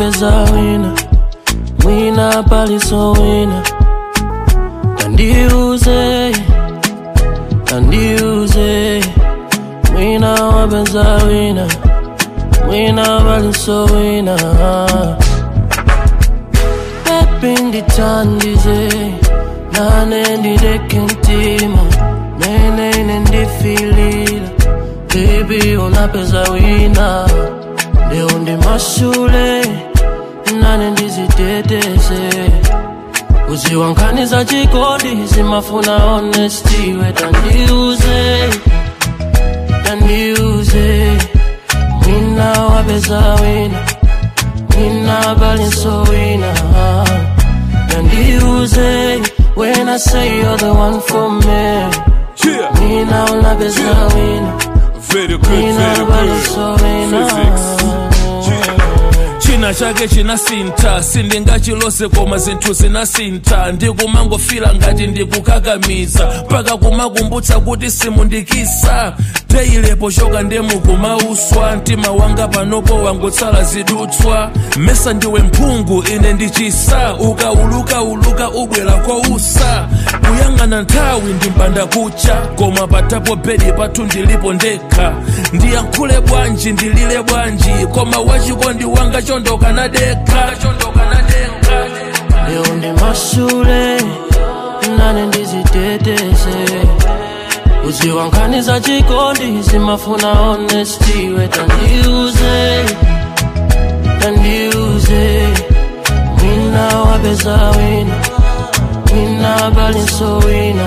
wapeza wina mwina paliso wina kandiuze kandiuze mwina wapeza wina mwina paliso wina pepi ndithandize nane ndideke mtima mene ine ndifilila bebi unapeza wina leo ndi mashule nane ndiziteteze uziwankaniza chikodi zimafuna honesty wetandiuze tandiuze mwina wapeza wina mwina balinso wina tandiuze when I say you're the one for me Yeah. mwina unapeza wina Very good, mwina very good. balinso wina Physics. china chake chinasinta sindingachilose koma zinthu zinasinta ndikumangofila ngati ndikukakamiza mpaka kumakumbutsa kuti simundikisa teyilepo choka ndemukumauswa mtima wanga panopo wangotsala zidutswa mesa ndiwe mphungu ine ndichisa ukauluka uluka ubwera kousa kuyang'ana nthawi ndimpanda kucha koma patapo bedi pathu ndilipo ndekha ndiyankhule bwanji ndilile bwanji koma wachikondi wanga chondoka nadekha chondoka nadekha leo ndi mashule nane ndiziteteze uziwankaniza chikondi zimafuna honesty wetandiuze tandiuze mwina wapeza wina mwina balinso wina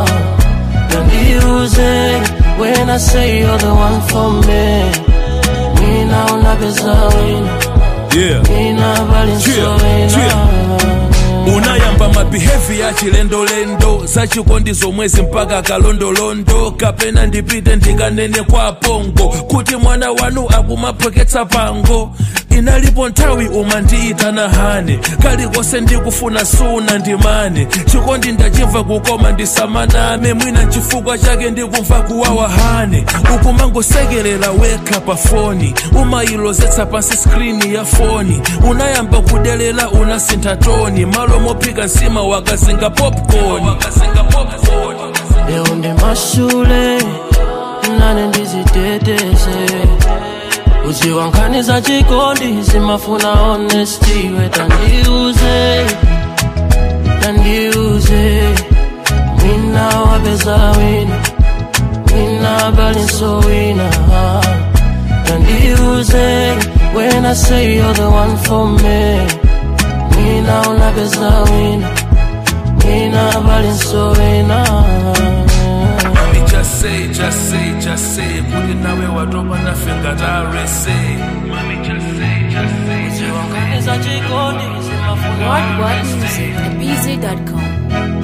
tandiuze when I say you're the one for me mwina unapeza wina yeah. mwina balinso Yeah, wina yeah. unayamba mabihevi ya chilendolendo zachikondi zomwezi mpaka kalondolondo kapena ndipite ndikanene kwa pongo kuti mwana wanu akumaphweketsa pango inalipo nthawi umandiitana hane kalikonse ndikufuna suna ndimane chikondi ndachimva kukoma ndisamaname mwina chifukwa chake ndikumva kuwawa hane ukumangosekerera wekha pa foni umayilozetsa pansi skrini ya foni unayamba kudelela unasintha toni malo mophika nsima wakazinga popcorn leo ndi mashule nane ndiziteteze uziwankaniza chikondi zimafuna honesty wetandiuze tandiuze mwina wapeza wina mwina balinso wina tandiuze when I say you're the one for me mwina unapeza wina mwina balinso wina Mami just say, just say, just say kuti nawe watopa nafe ngatarese Mami just say, just say, just say uziwankaniza chikondi zimafuna What What Music at BZ.com.